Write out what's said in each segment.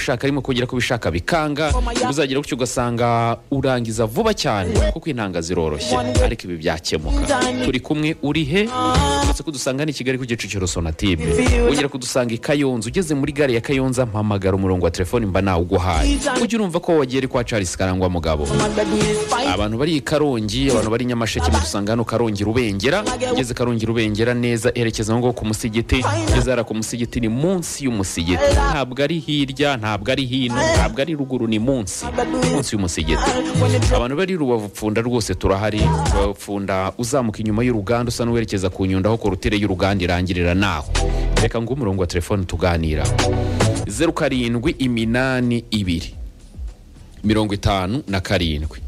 ushaka arimo kugera ku bishaka bikanga uzagera gutyo ugasanga urangiza vuba cyane kuko intanga ziroroshye ariko ibi byakemuka turi kumwe uri he uretse kudusanga ni i kigali ku kicukiro sonatube wongera kudusanga i kayonza ugeze muri gare ya kayonza mpamagara umurongo wa telefoni mba nawuguhaye ujye urumva ko wagiye ari kwa charles karangwa mugabo abantu bari i karongi abantu bari i nyamasheke mudusanga hano karongi rubengera ugeze karongi rubengera neza erekeza ngo ku musigiti ugeze hariya ku musigiti ni munsi y'umusigiti ntabwo ari hirya ntabwo ari hino ntabwo ari ruguru ni munsi munsi y'umusigiti abantu bari rubavu pfunda rwose turahari rubavu pfunda uzamuka inyuma y'uruganda usa n'uwerekeza ku nyundo aho korutire y'uruganda irangirira naho reka ngo umurongo wa telefone tuganira zeru karindwi iminani ibiri mirongo itanu na karindwi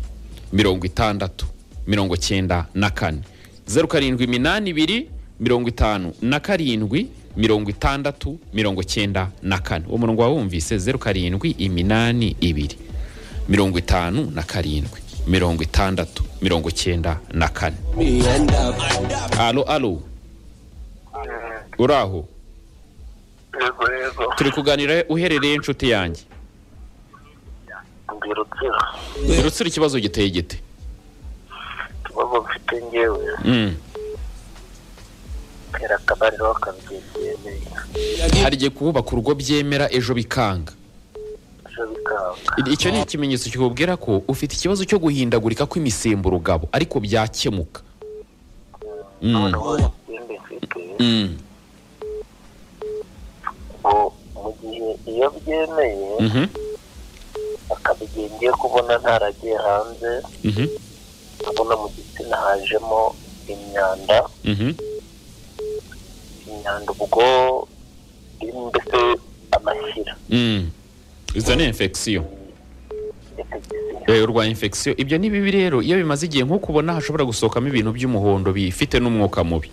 mirongo itandatu mirongo cyenda na kane zeru karindwi iminani ibiri mirongo itanu na karindwi mirongo itandatu mirongo cyenda na kane uwo murongo wawumvise zeru karindwi iminani ibiri mirongo itanu na karindwi mirongo itandatu mirongo cyenda na kane alo alo uraho Yego yego turi kuganira uherereye inshuti yanjye ndi rutsiro rutsira ikibazo giteye gite ikibazo mfite ngewe Mm. ntera akabariro bakabyegereye hari igihe kubaka urugo byemera ejo bikanga ejo bikanga I- icyo ni ikimenyetso kikubwira ko ufite ikibazo cyo guhindagurika kw'imisemburo ugabo ariko byakemuka Mm. noneho ikindi mfite Mm. ngo mu gihe iyo byemeye Mhm. akaba igihe ngiye kubona ntaragiye hanze Mhm. nkabona mu gitsina hajemo imyanda Mhm. imyanda ubwo irimo mbese amashyira Mm. izo ni infection infection. Eh, urwaye infection ibyo ni bibi rero iyo bimaze igihe nk'uko ubona hashobora gusohokamo ibintu by'umuhondo bifite n'umwuka mubi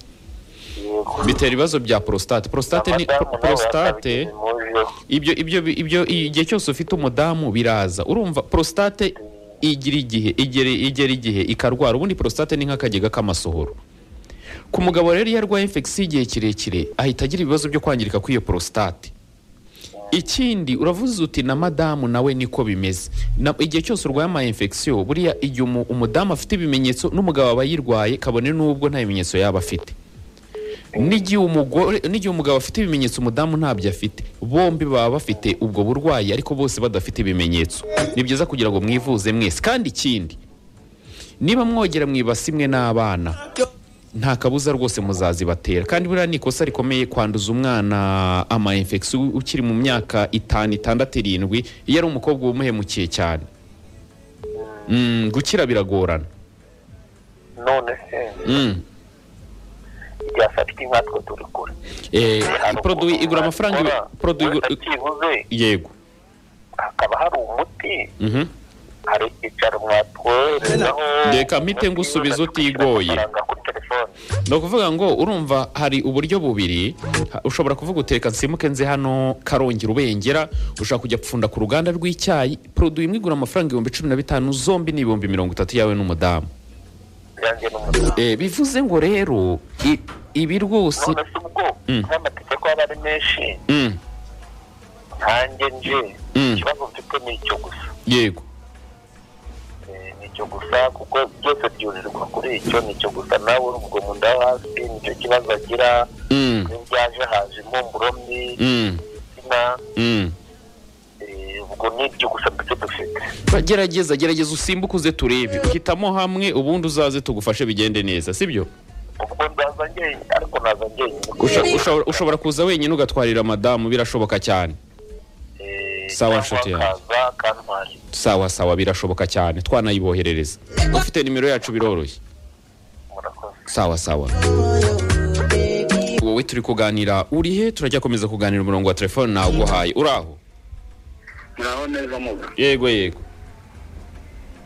yego bitera ibibazo bya prostate prostate ni Abadamu nabo prostate bakabigira impujo. ibyo ibyo ibyo igihe cyose ufite umudamu biraza urumva prostate igira igihe igera igera igihe ikarwara ubundi prostate ni nk'akagega k'amasohoro ku mugabo rero iyo arwaye infection igihe kirekire ahita agira ibibazo byo kwangirika kw'iyo prostate ikindi uravuze uti na madamu nawe niko bimeze Na- igihe cyose urwaye ama infection buriya igihe umu- umudamu afite ibimenyetso n'umugabo aba yirwaye kabone n'ubwo nta bimenyetso yaba afite n'igihe umugore n'igihe umugabo afite ibimenyetso umudamu ntabyo afite bombi baba bafite ubwo burwayi ariko bose badafite ibimenyetso ni byiza kugira ngo mwivuze mwese kandi ikindi niba mwogera mu ibasi imwe n'abana nta kabuza rwose muzazibatera kandi buriya ni ikosa rikomeye kwanduza umwana ama infection ukiri mu myaka itanu itandatu irindwi iyo ari umukobwa uba umuhemukiye cyane Mm, gukira biragorana none se Mm. ryafatika inka twe turi kure Eh, produit igura amafaranga ibi- produit igura- byibuze yego hakaba hari umuti Mhm. hari icyicaro mwatwoherezaho Reka mpite ngusubize utigoye. amafaranga kuri telefone ni ukuvuga ngo urumva hari uburyo bubiri ha- ushobora kuvuga uteka nsimuke nze hano karongi rubengera ushobora kujya pfunda ku ruganda rw'icyayi produit imwe igura amafaranga ibihumbi cumi na bitanu zombi ni ibihumbi mirongo itatu yawe n'umudamu byanjye n'umutima Eh, bivuze ngo rero i- ibi rwose none se ubwo Mm. n'amategeko aba ari menshi Mm, nkanjye nje Mm. ikibazo mfite ni icyo gusa yego Eh, ni icyo gusa kuko byose byurirwa kuri icyo ni icyo gusa nawe urubwo mu nda yo hasi nicyo kibazo agira Mm, iyo byaje haje impumuro mbi mm, insina mm. eh, ubwo ni ibyo gusa mbese dufite Ba- gerageza gerageza usimbuke uze turebe hitamo hamwe ubundi uzaze tugufashe bigende neza sibyo ubwo ndaza njyenyine ariko naza njyenyine Usha- ushobora- ushobora kuza wenyine ugatwarira madamu birashoboka cyane Eh, Sawa, cyangwa nshuti yanjye. akaza akantwara sawa sawa birashoboka cyane twanayiboherereza ufite nimero yacu biroroshye murakoze sawa sawa wowe turi kuganira uri he turajya komeza kuganira umurongo wa telefone nawuguhaye uraho naho neza muga yego yego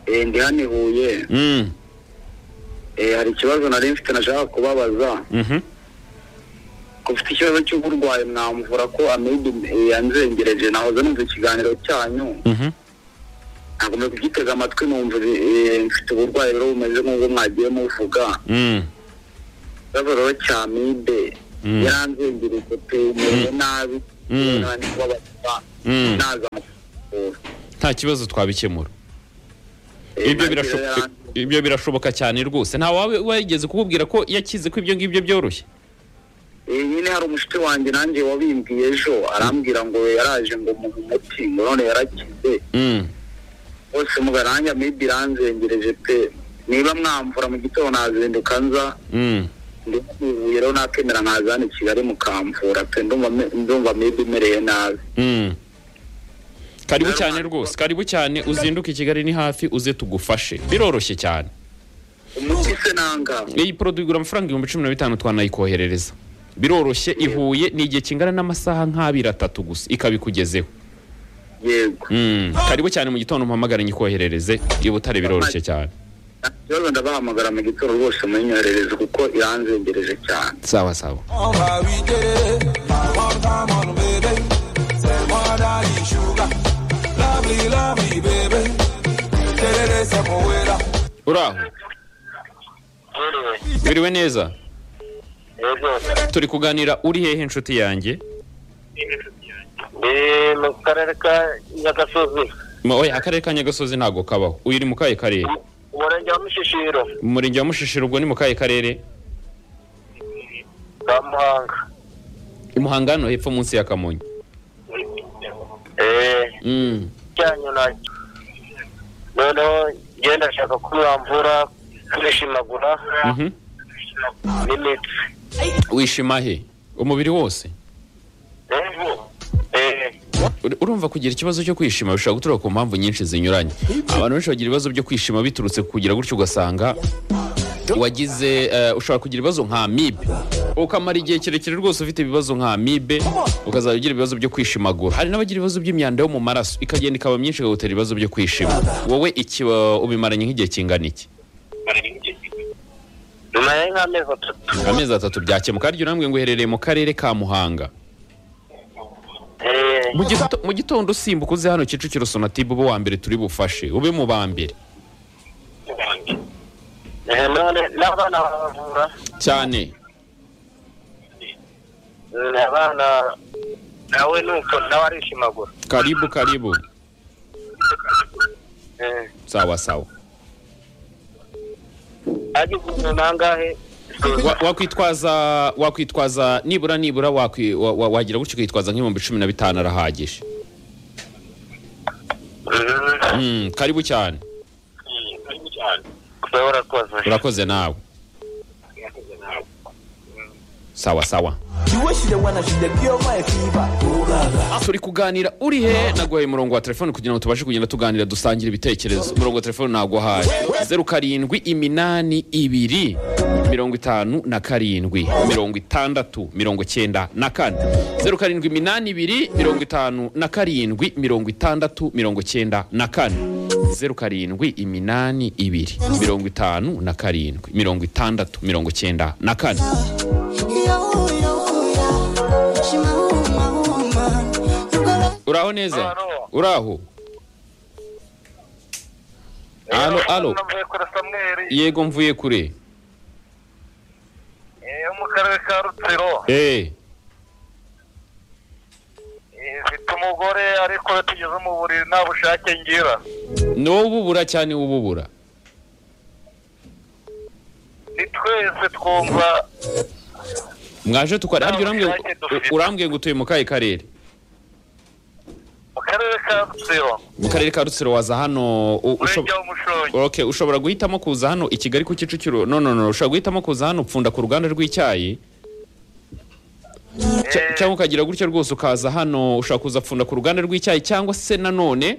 Eh, ndi hano i huye mm. Eh, hari ikibazo nari mfite nashaka kubabaza mhm. ko ufite ikibazo cy'uburwayi mwamvura ko amibe eh, yanzengereje nahoze numva ikiganiro cyanyu Mhm. nagomba kugitega amatwi numva eh, mfite uburwayi rero bumeze nk'ubwo mwagiye muvuga Mm. ikibazo rero cy'amibe Mm. yaranzengereje pe mewe nabi nandi kubabaza Mm. naza amufungura nta kibazo twabikemura ibyo birashoboka ibyo birashoboka cyane rwose nta wawe wigeze kukubwira ko yakize ko ibyo ngibyo byoroshye Eh, nyine hari umushuti wanjye nanjye wabimbwiye ejo arambwira ngo yaraje ngo mu umuti ngo none yarakize Mm. bose mugaranja maybe iranzengereje pe niba mwamvura mu gitondo nazinduka nza Mm. ndivuye rero nakemera nkaza hano i kigali mukamvura pe ndumva me- ndumva maybe mereye nabi Mm. karibu cyane rwose karibu cyane uzinduke i kigali ni hafi uze tugufashe biroroshye cyane umuti se nanga iyi poroduwi igura amafaranga ibihumbi cumi na bitanu twanayikoherereza biroroshye ihuye ni igihe kingana n'amasaha nk'abiri atatu gusa ikaba ikugezeho yego Mm. karibu cyane mu gitondo mpamagara nyikoherereze i butare biroroshye cyane nta kibazo ndabahamagara mu gitondo rwose munyoherereze kuko iranzengereje cyane sawa sawa on va we get it. One time on baby. Say more than you sugar. Lovely, lovely baby. Get it, say more with her. uraho yewe biriwe neza yewe turi kuganira uri hehe inshuti yanjye ni mu karere ka nyagasozi Ma- oya akarere ka nyagasozi ntabwo kabaho uyu uri mu kahe karere umurenge wa mushishiro umurenge wa mushishiro ubwo ni mu kahe karere ka muhanga i muhanga hano hepfo munsi ya kamonyi eee Mm. cyanyu nacyo noneho ngenda ashaka kumwambura kwishimagura Mhm. n'imitsi wishima he umubiri wose eee Ur- urumva kugira ikibazo cyo kwishima bishobora guturuka ku mpamvu nyinshi zinyuranye abantu benshi bagira ibibazo byo kwishima biturutse ku kugira gutyo ugasanga wagize eh, ushobora kugira ibibazo nka amibe ukamara igihe kirekire rwose ufite ibibazo nka amibe ukazajya ugira ibibazo byo kwishimagura hari n'abagira ibibazo by'imyanda yo mu maraso ikagenda ikaba myinshi ikagutera ibibazo byo kwishima wowe iki eh, ubimaranye nk'igihe kingana iki nyuma ye nk'amezi atatu amezi atatu byakemuka harya urambwe ngo uherereye mu karere ka muhanga eee Mu gito- mu gitondo usimbuka uze hano kicukiro sonatube ube uwa mbere turi bufashe ube mu ba mbere eee none n'abana baravura cyane Mm, abana nawe nuko nawe arishimagura karibu karibu eee sawa sawa agize umuntu angahe Wa- wakwitwaza wakwitwaza nibura nibura wakwi- wa- wa- wagira gutyo ukitwaza nk'ibihumbi cumi na bitanu arahagije Mm. Mm, karibu cyane Kuba warakoze urakoze nawe sawa sawa She wish she the one that she the girl my fever. turi kuganira uri he naguhaye umurongo wa telefone kugira ngo tubashe kugenda tuganira dusangira ibitekerezo umurongo wa telefone naguhaye zeru karindwi iminani ibiri mirongo itanu na karindwi mirongo itandatu mirongo cyenda na kane zeru karindwi iminani ibiri mirongo itanu na karindwi mirongo itandatu mirongo cyenda na kane zeru karindwi iminani ibiri mirongo itanu na karindwi mirongo itandatu mirongo cyenda na kane uraho neza Alo. uraho alo alo navuye kuri samweri yego mvuye kure eh, yo mu karere ka rutsiro Eh, Eh, mfite umugore ariko iyo tugeze mu buriri nta bushake ngira n'ububura cyane ububura ni twese twumva mwaje tukari Nta harya urambwiye ngo- bushake dufite. u- urambwiye ngo utuye mu kahe karere mu karere ka rutsiro mu karere ka rutsiro waza hano u- ushob- umurenge w'umushongi Ok, ushobora guhitamo kuza hano i kigali ku kicukiro no no no ushobora guhitamo kuza hano upfunda ku ruganda rw'icyayi Cya- Eh. cyangwa ukagira gutyo rwose ukaza hano ushobora kuza pfunda ku ruganda rw'icyayi cyangwa se nanone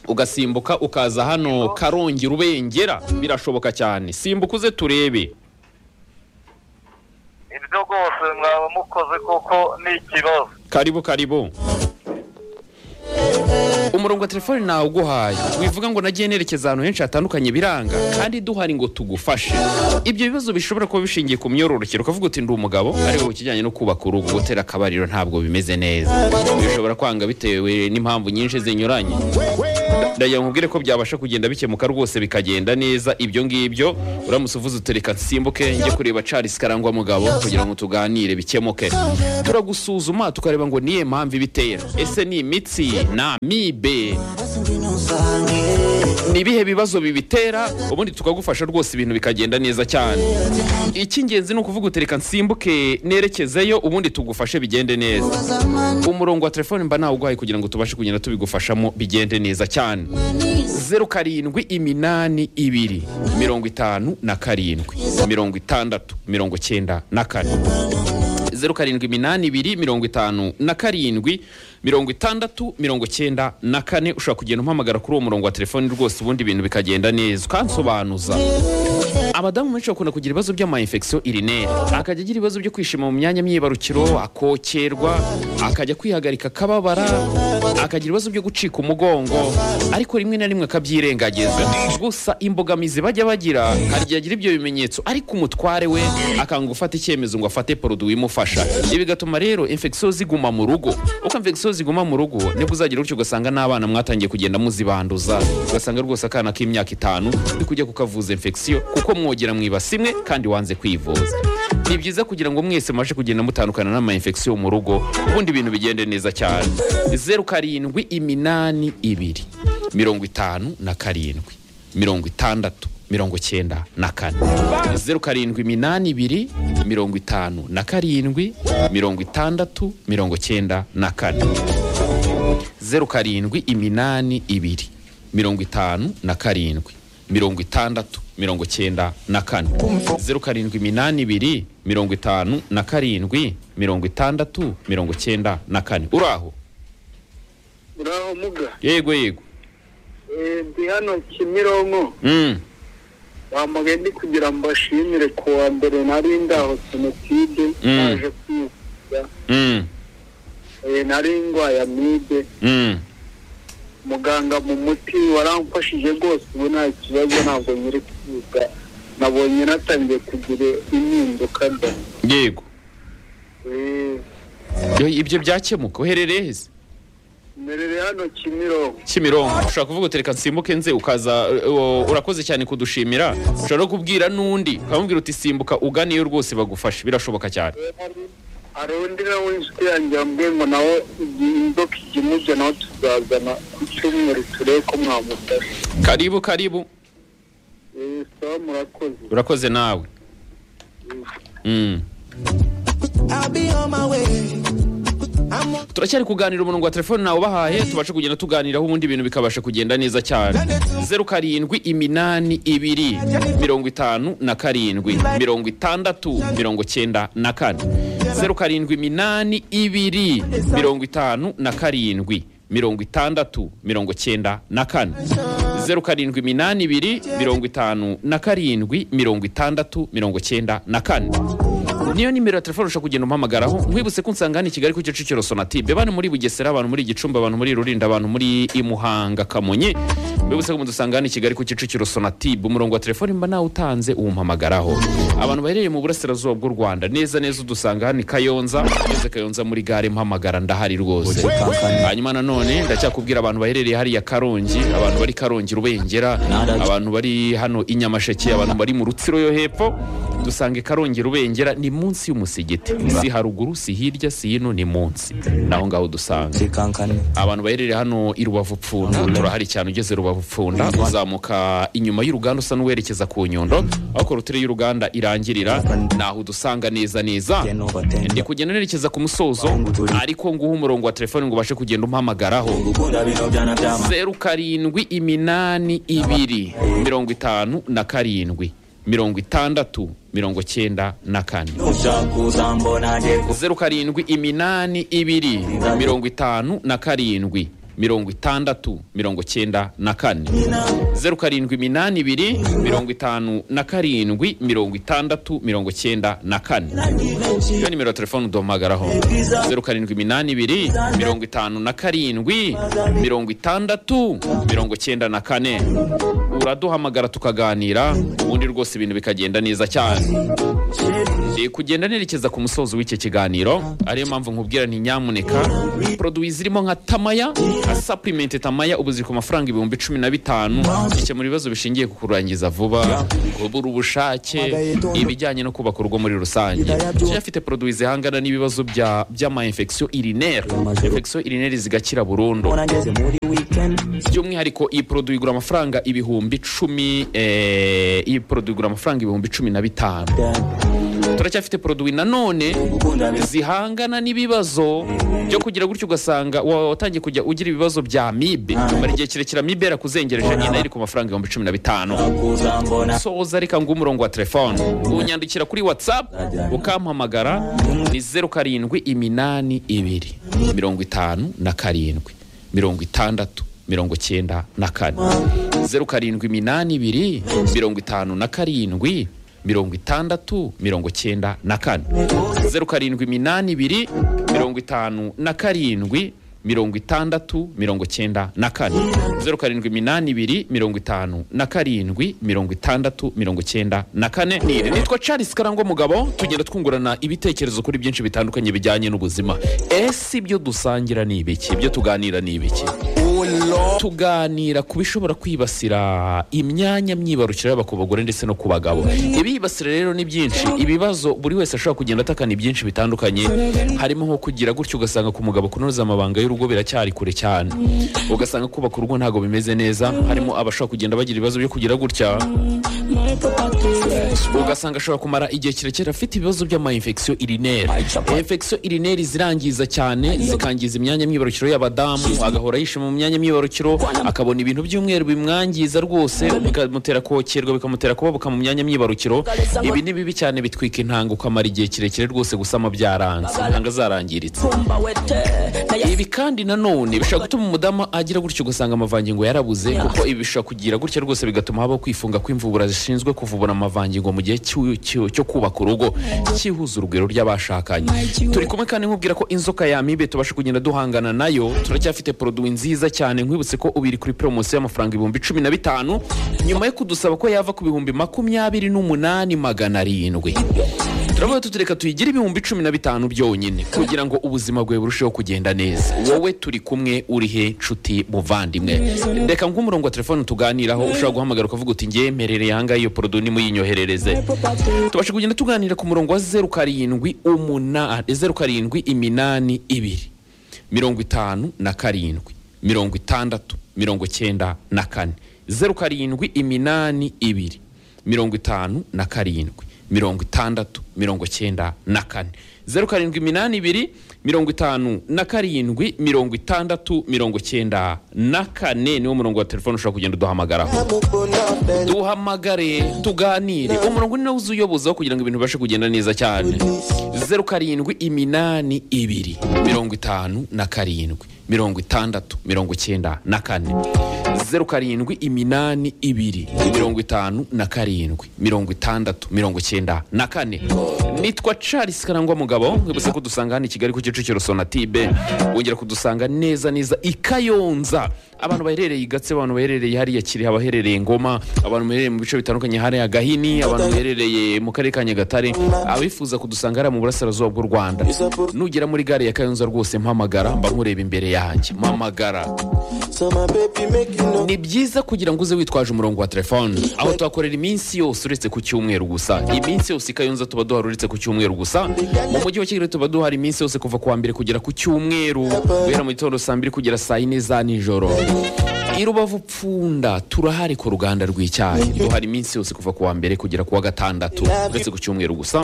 ugasimbuka ukaza hano karongi rubengera birashoboka cyane simbuka uze turebe ibyo rwose mwaba mukoze kuko ni ikibazo karibu karibu umurongo wa telefone nawe uguhaye wivuga ngo nagiye nerekeza ahantu henshi hatandukanye biranga kandi duhari ngo tugufashe ibyo bibazo bishobora kuba bishingiye ku myororokere ukavuga uti ndi umugabo ariko ku kijyanye no kubaka urugo gutera akabariro ntabwo bimeze neza bishobora kwanga bitewe n'impamvu nyinshi zinyuranye ndagira ngo nkubwire ko byabasha kugenda bikemuka rwose bikagenda neza ibyo ngibyo uramutse uvuze utereka nsimbuke njye kureba Charles karangwa mugabo kugira ngo tuganire bikemuke turagusuzuma tukareba ngo niye mpamvu ibitera ese ni imitsi na mibe ni ibihe bibazo bibitera ubundi tukagufasha rwose ibintu bikagenda neza cyane icy'ingenzi ni ukuvuga utereka nsimbuke nerekezeyo ubundi tugufashe bigende neza umurongo wa telefone mba nawuguhaye kugira ngo tubashe kugenda tubigufashamo bigende neza cyane zeru karindwi iminani ibiri mirongo itanu na karindwi mirongo itandatu mirongo cyenda na kane zeru karindwi iminani ibiri mirongo itanu na karindwi mirongo itandatu mirongo cyenda na kane ushobora kugenda umpamagara kuri uwo murongo wa telefoni rwose ubundi ibintu bikagenda neza ukansobanuza abadamu benshi bakunda kugira ibibazo by'amayinfegisiyo irineri akajya agira ibibazo byo kwishima mu myanya myibarukiro akokerwa akajya kwihagarika akababara akagira ibibazo byo gucika umugongo ariko rimwe na rimwe akabyirengagiza gusa imbogamizi bajya bagira hari igihe agira ibyo bimenyetso ariko umutware we akanga gufata icyemezo ngo afate poroduwi imufasha ibi bigatuma rero infegisiyo ziguma mu rugo uko infegisiyo ziguma mu rugo nibwo uzagira gutyo ugasanga n'abana mwatangiye kugenda muzibanduza ugasanga rwose akana k'imyaka itanu uri kujya kukavuza infegisiyo kuko mwogera mwibasi imwe kandi wanze kwivuza ni byiza kugira ngo mwese mubashe kugenda mutandukana n'amayinfegisiyo mu rugo ubundi ibintu bigende neza cyane zeru karindwi iminani ibiri mirongo itanu na karindwi mirongo itandatu mirongo cyenda na kane zeru karindwi iminani ibiri mirongo itanu na karindwi mirongo itandatu mirongo cyenda na kane zeru karindwi iminani ibiri mirongo itanu na karindwi mirongo itandatu mirongo cyenda na kane zeru karindwi iminani ibiri mirongo itanu na karindwi mirongo itandatu mirongo cyenda na kane uraho uraho muga yego yego Eh, ndi hano kimironko Mm. bamugaye ndi kugira ngo mbashimire ku wa mbere nari ndaho jenoside Mm. naje kwivuza Mm. Eh, nari ndwaye amibe Mm. muganga mu muti waramfashije rwose ubu nta kibazo ntabwo nyiri kwiga nabonye natangiye kugira impinduka mba yego Eh, Yo, ibyo byakemuka uherereye heza mberere hano kimironko kimironko ushobora kuvuga utereka nsimbuke nze ukaza uh, urakoze cyane kudushimira ushobora no kubwira n'undi ukamubwira uti simbuka uganiyo rwose bagufashe birashoboka cyane hari undi nawe inshuti yanjye yambwiye ngo nawe igihe inzoka ijya imurya nawe tuzazana ku cyumweru turebe ko mwamufasha karibu karibu Eh, sawa murakoze urakoze nawe Mm. I'll be on my way. I'm on turacyari kuganira umurongo wa telefone nawe ubahaye tubashe kugenda tuganiraho ubundi ibintu bikabasha kugenda neza cyane zeru karindwi iminani ibiri mirongo itanu na karindwi mirongo itandatu mirongo cyenda na kane zeru karindwi iminani ibiri mirongo itanu na karindwi mirongo itandatu mirongo cyenda na kane zeru karindwi iminani ibiri mirongo itanu na karindwi mirongo itandatu mirongo cyenda na kane niyo nimero ya telefone ushobora kugenda umpamagaraho nkwibutse ko nsangane i kigali ku kicukiro sonatube bane muri bugesera abantu muri gicumbi abantu muri rulindo abantu muri imuhanga kamonyi mwibutse ko mudusangane i kigali ku kicukiro sonatube umurongo wa telefone mba nawe utanze uwumpamagaraho abantu baherereye mu burasirazuba bw'u rwanda neza neza udusanga hano i kayonza ngeze kayonza muri gare mpamagara ndahari rwose hanyuma nanone ndacyakubwira abantu baherereye hariya karongi abantu bari karongi rubengera abantu bari hano i nyamasheke abantu bari mu rutsiro yo hepfo dusange karongi rubengera ni munsi y'umusigiti si haruguru si hirya si hino ni munsi naho ngaho dusanga kankane abantu baherereye hano i rubavu pfunda turahari cyane ugeze rubavu pfunda uzamuka inyuma y'uruganda usa n'uwerekeza ku nyundo aho korotire y'uruganda irangirira naho udusanga neza neza ndi kugenda nerekeza ku musozo ariko nguha umurongo wa telefone ngo ubashe kugenda umpamagaraho zeru karindwi iminani ibiri mirongo itanu na karindwi mirongo itandatu mirongo cyenda na kane zeru karindwi iminani ibiri mirongo itanu na karindwi mirongo itandatu mirongo cyenda na kane zeru karindwi iminani ibiri mirongo itanu na karindwi mirongo itandatu mirongo cyenda na kane iyo nimero ya telefone uduhamagaraho zeru karindwi iminani ibiri mirongo itanu na karindwi mirongo itandatu mirongo cyenda na kane uraduhamagara tukaganira ubundi rwose ibintu bikagenda neza cyane Eh, kugenda nerekeza ku musozo w'icyo kiganiro ariyo mpamvu nkubwira nti nyamuneka produwi zirimo nka tamaya nka supplement tamaya ubu ziri ku mafaranga ibihumbi cumi na bitanu zikemura ibibazo bishingiye ku kurangiza vuba kubura ubushake ibijyanye no kubaka urugo muri rusange Kenya ifite produwi zihangana n'ibibazo bya by'amainfection urinaire infection urinaire zigakira burundu wanageze muri weekend by'umwihariko iyi produwi igura amafaranga ibihumbi cumi eh, iyi produwi igura amafaranga ibihumbi cumi na bitanu turacyafite produwi nanone zihangana n'ibibazo byo kugira gutyo ugasanga wa- watangiye kujya ugira ibibazo bya mibe mara igihe kirekire mibe yarakuzengereje nyine nayo iri ku mafaranga ibihumbi cumi na bitanu kuza mbona soza reka nguhe umurongo wa telefone unyandikira kuri whatsapp ukampamagara ni zeru karindwi iminani ibiri mirongo itanu na karindwi mirongo itandatu mirongo cyenda na kane zeru karindwi iminani ibiri mirongo itanu na karindwi mirongo itandatu mirongo cyenda na kane zeru karindwi iminani ibiri mirongo itanu na karindwi mirongo itandatu mirongo cyenda na kane zeru karindwi iminani ibiri mirongo itanu na karindwi mirongo itandatu mirongo cyenda na kane nitwa charles karangwa mugabo tugenda twungurana ibitekerezo kuri byinshi bitandukanye bijyanye n'ubuzima ese ibyo dusangira ni ibiki ibyo tuganira ni ibiki tuganira ku bishobora kwibasira imyanya myibarukiro yaba ku bagore ndetse no ku bagabo ibibasira rero ni byinshi ibibazo buri wese ashobora kugenda atakana ibyinshi bitandukanye harimo nko kugira gutyo ugasanga ku mugabo kunoza amabanga y'urugo biracyari kure cyane ugasanga kubaka urugo ntabwo bimeze neza harimo abashobora kugenda bagira ibibazo byo kugira gutya ugasanga ashobora kumara igihe kirekire afite ibibazo by'amayinfection urinaire infection urinaire zirangiza cyane zikangiza imyanya myibarukiro y'abadamu agahora yishima mu myanya myibarukiro akabona ibintu by'umweru bimwangiza rwose bikamutera kokerwa bikamutera kubabuka mu myanya myibarukiro ibi ni bibi cyane bitwika intanga ukamara igihe kirekire rwose gusama byaranze intanga zarangiritse ibi kandi nanone bishobora gutuma umudamu agira gutyo ugasanga amavangingo yarabuze kuko ibi bishobora kugira gutya rwose bigatuma habaho kwifunga kw'imvubura zishinzwe kuvubura amavangingo mu gihe cy'u- cy'u- cyo kubaka urugo cyihuza urugwiro ry'abashakanye turi kumwe kandi nkubwira ko inzoka ya mibe tubasha kugenda duhangana nayo turacyafite poroduwi nziza cyane nkwibutse ko ubiri kuri poromosiyo y'amafaranga ibihumbi cumi na bitanu nyuma yo kudusaba ko yava ku bihumbi makumyabiri n'umunani magana arindwi turavuga tutureka tuyigire ibihumbi cumi na bitanu byonyine kugira ngo ubuzima bwawe burusheho kugenda neza wowe turi kumwe uri he nshuti muvandimwe reka nk'umurongo wa telefone tuganiraho ushobora guhamagara ukavuga uti ngewe mperereye ahangaha iyo porodo nimuyinyoherereze tubasha kugenda tuganira ku murongo wa zeru karindwi umunani zeru karindwi iminani ibiri mirongo itanu na karindwi mirongo itandatu mirongo cyenda na kane zeru karindwi iminani ibiri mirongo itanu na karindwi mirongo itandatu mirongo cyenda na kane zeru karindwi iminani ibiri mirongo itanu na karindwi mirongo itandatu mirongo cyenda na kane niwo murongo wa telefone ushobora kugenda uduhamagaraho duhamagare tuganire umurongo ni nawe uzuyobozaho kugira ngo ibintu bibashe kugenda neza cyane zeru karindwi iminani ibiri mirongo itanu na karindwi mirongo itandatu mirongo cyenda na kane zeru karindwi iminani ibiri mirongo itanu na karindwi mirongo itandatu mirongo cyenda na kane nitwa charles karangwa mugabo mwibutse ko dusanga hano i kigali ku kicukiro sonatibe wongera kudusanga neza neza i kayonza abantu baherereye i gatse abantu baherereye hariya kiri abaherereye ngoma abantu baherereye mu bice bitandukanye hariya gahini abantu baherereye mu karere ka nyagatare abifuza kudusanga hariya mu burasirazuba bw'u rwanda nugera muri gare ya kayonza rwose mpamagara mba nkureba imbere yanjye mpamagara so my baby make you know ni byiza kugira ngo uze witwaje umurongo wa telefone aho tuhakorera iminsi yose uretse ku cyumweru gusa iminsi yose i kayonza tuba duhari uretse ku cyumweru gusa mu mujyi wa kigali tuba duhari iminsi yose kuva ku wa mbere kugera ku cyumweru guhera mu gitondo saa mbiri kugera saa yine za nijoro i rubavu pfunda turahari ku ruganda rw'icyayi duhari iminsi yose kuva ku wa mbere kugera ku wa gatandatu uretse ku cyumweru gusa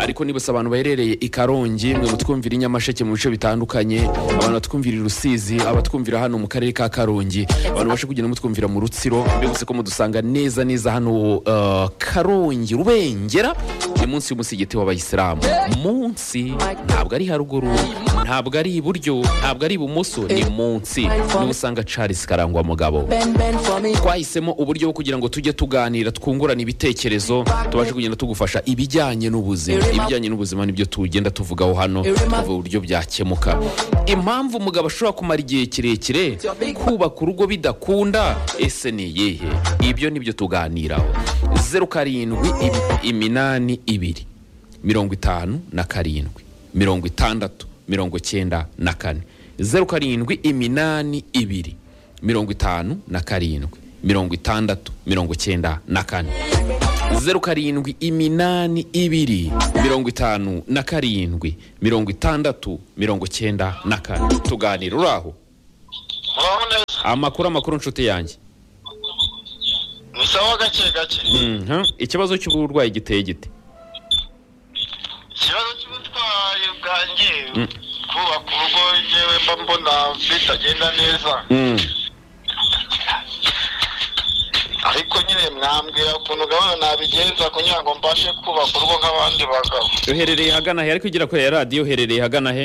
ariko nibutse abantu baherereye i karongi mwe mutwumvira i nyamasheke mu bice bitandukanye abantu batwumvira i rusizi abatwumvira hano mu karere ka karongi abantu bashe kugenda mutwumvira mu rutsiro mbibutse ko mudusanga neza neza hano uh, karongi rubengera ni munsi y'umusigiti w'abayisilamu munsi ntabwo ari haruguru ntabwo ari iburyo ntabwo ari ibumoso ni munsi niho usanga charles karangwa mugabo bend bend for me twahisemo uburyo bwo kugira ngo tujye tuganira twungurana ibitekerezo tubashe kugenda tugufasha ibijyanye n'ubuzima ibijyanye n'ubuzima nibyo tugenda tuvugaho hano tuvuga uburyo byakemuka impamvu umugabo ashobora kumara igihe kirekire kubaka urugo bidakunda ese ni iyihe ibyo nibyo tuganiraho zeru karindwi im- iminani ibiri mirongo itanu na karindwi mirongo itandatu mirongo cyenda na kane zeru karindwi iminani ibiri mirongo itanu na karindwi mirongo itandatu mirongo cyenda na kane zeru karindwi iminani ibiri mirongo itanu na karindwi mirongo itandatu mirongo cyenda na kane tuganira uri aho muraho neza amakuru amakuru nshuti yanjye ni sawa gake gake Mhm. ikibazo cy'uburwayi giteye gite ikibazo cy'ubutwayi bwanjye kubaka urugo yewe mba mbona bitagenda neza ariko nyine mwambwira ukuntu gahunda nabigenza kugira ngo mbashe kubaka urugo nk'abandi bagabo uherereye hagana he ariko ugira kure ya radiyo uherereye hagana he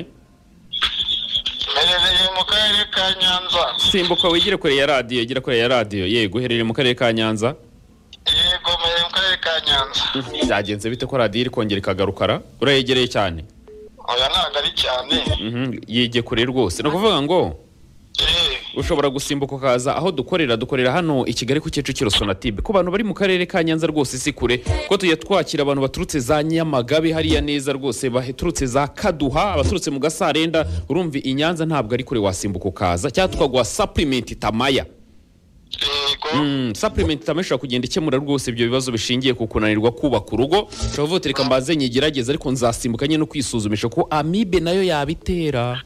mperereye mu karere ka nyanza simbuka wigire kure ya radiyo igira kure ya radiyo yego uherereye mu karere ka nyanza yego mperereye mu karere ka nyanza byagenze bite ko radiyo iri kongera ikagarukara urayegereye cyane oya ntabwo ari cyane Mhm, yige kure rwose ni ukuvuga ngo Eh, ushobora gusimbuka ukaza aho dukorera dukorera hano i kigali ku kicukiro sonatube ku bantu bari mu karere ka nyanza rwose si kure ko tujya twakira abantu baturutse za nyamagabe hariya neza rwose baturutse za kaduha abaturutse mu gasarenda urumva i nyanza ntabwo ari kure wasimbuka ukaza cyangwa tukaguha sapurimenti tamaya yego Mm, supplement itama ishobora kugenda ikemura rwose ibyo bibazo bishingiye ku kunanirwa kubaka urugo ushobora kuvuga uti reka mbanze nyigerageze ariko nzasimbuka nyine no kwisuzumisha ko amibe nayo yabitera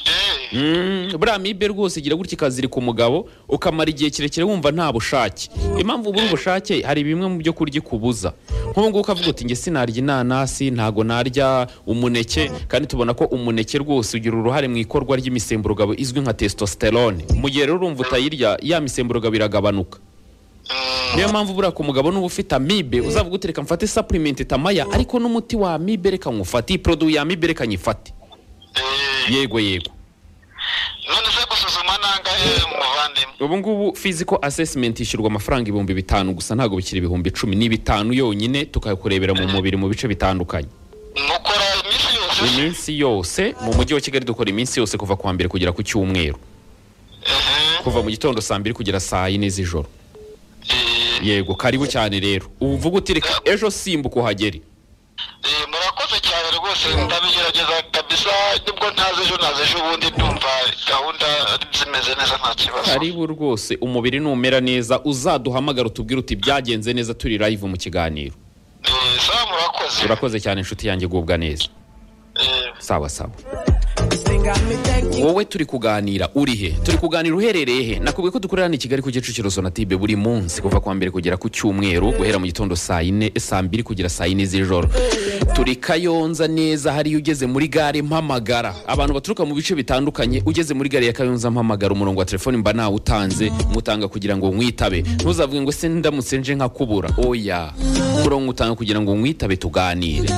Eh, Mm, buriya amibe rwose igira gutya ikazirika umugabo ukamara igihe kirekire wumva nta bushake impamvu ubura ubushake hari bimwe mu byo kurya ikubuza nk'ubu ngubu ukavuga uti nge sinarya inanasi ntago narya umuneke kandi tubona ko umuneke rwose ugira uruhare mu ikorwa ry'imisemburo izwi nka testosterone mu gihe rero urumva utayirya ya misemburo iragabanuka niyo mpamvu buriya ku mugabo nuba ufite amibe uzavuga uti reka mfate supplement tamaya ariko n'umuti wa amibe reka nywufate iyi poroduwi ya amibe reka nyifate eh. yego yego none se gusuzuma nangahe muvandimwe ubu ngubu physical assessment ishyurwa amafaranga ibihumbi bitanu gusa ntabwo bikiri ibihumbi icumi ni bitanu yonyine tukakurebera mu mubiri mu bice bitandukanye mukora iminsi yose iminsi yose mu mujyi wa kigali dukora iminsi yose kuva ku wa mbere kugera ku cyumweru Mhm. kuva mu gitondo saa mbiri kugera saa yine z'ijoro Eh, yego karibu cyane rero ubu uvuga uti reka ejo simbuka uhagere eh, murakoze cyane rwose ndabigerageza kabisa nibwo ntazi ejo nazi ejo ubundi ndumva gahunda zimeze neza nta kibazo karibu rwose umubiri numera neza uzaduhamagara utubwire uti byagenze neza turi live mu kiganiro Eh, sawa murakoze urakoze cyane inshuti yanjye gubwa neza Eh, sawa sawa This thing got me thinking. wowe turi kuganira uri he turi kuganira uherereye he nakubwiye ko dukorera hano i kigali ku kicukiro sonatibe buri munsi kuva ku wa mbere kugera ku cyumweru guhera mu gitondo saa yine saa mbiri kugera saa yine z'ijoro turi kayonza neza hariya ugeze muri gare mpamagara abantu baturuka mu bice bitandukanye ugeze muri gare ya kayonza mpamagara umurongo wa telefoni mba nawutanze mutanga kugira ngo mwitabe ntuzavuge ngo se ndamutse nje nkakubura oya umurongo utanga kugira ngo mwitabe tuganire